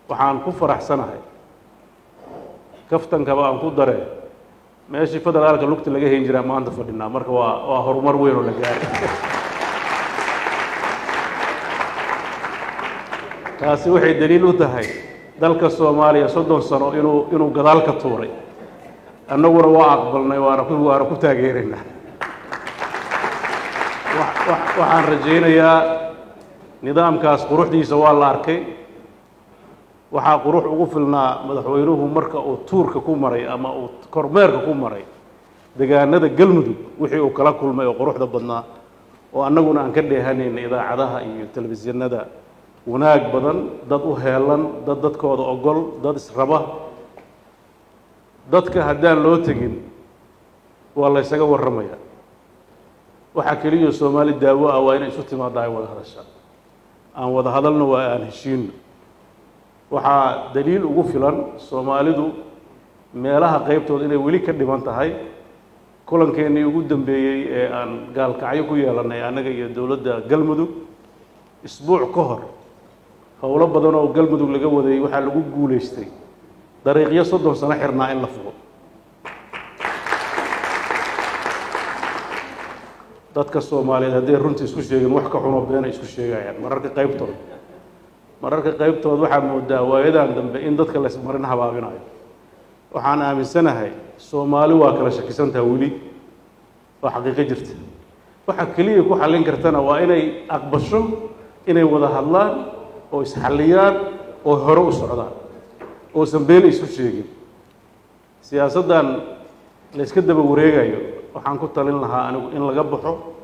waxaan ku faraxsanahay kaftankaba aan ku dare meeshii federaalka lugta laga hayn jiraa maanta fadhinaa marka waa waa horumar weyn oo la gaaray taasi waxay daliil u tahay dalka soomaaliya soddon sano inuu inuu gadaal ka tuuray annaguna waa aqbalnay waana ku waana ku taageeraynaa waxaan rajaynayaa nidaamkaas quruxdiisa waa la arkay waxaa qurux ugu filnaa madaxweynuhu marka uu tuurka ku maray ama uu kormeerka ku maray degaanada galmudug wixii uu kala kulmay oo quruxda badnaa oo annaguna aan ka dheehanayna idaacadaha iyo telefishinada wanaag badan dad u heelan dad dadkooda ogol dad israba dadka haddaan loo tegin waa la ysaga warramaya waxaa keliya soomaali daawo ah waa inay isu timaadda ay wada hadashaa aan wada hadalno waa aan heshiinno waxaa daliil ugu filan soomaalidu meelaha qaybtooda inay weli ka dhiman tahay kulankeenii ugu dambeeyey ee aan gaalkacyo ku yeelannay annaga iyo dowladda galmudug isbuuc ka hor howlo badan oo galmudug laga wadayay waxaa lagu guulaystay dariiqyo soddon sano xirnaa in la fugo dadka soomaaliyeed hadday runtii isku sheegeen wax ka xunoo beena isku sheegayaan mararka qaybtood mararka qaybtood waxaa moodaa waayadan dambe in dadka laysmarin habaabinayo waxaan aaminsanahay soomaali waa kala shakisantaha weli waa xaqiiqo jirta waxa keliya ku xallin kartana waa inay aqbasho inay wada hadlaan oo isxalliyaan oo hore u socdaan oosan been isu sheegin siyaasaddan layska daba wareegayo waxaan ku talin lahaa anigu in laga baxo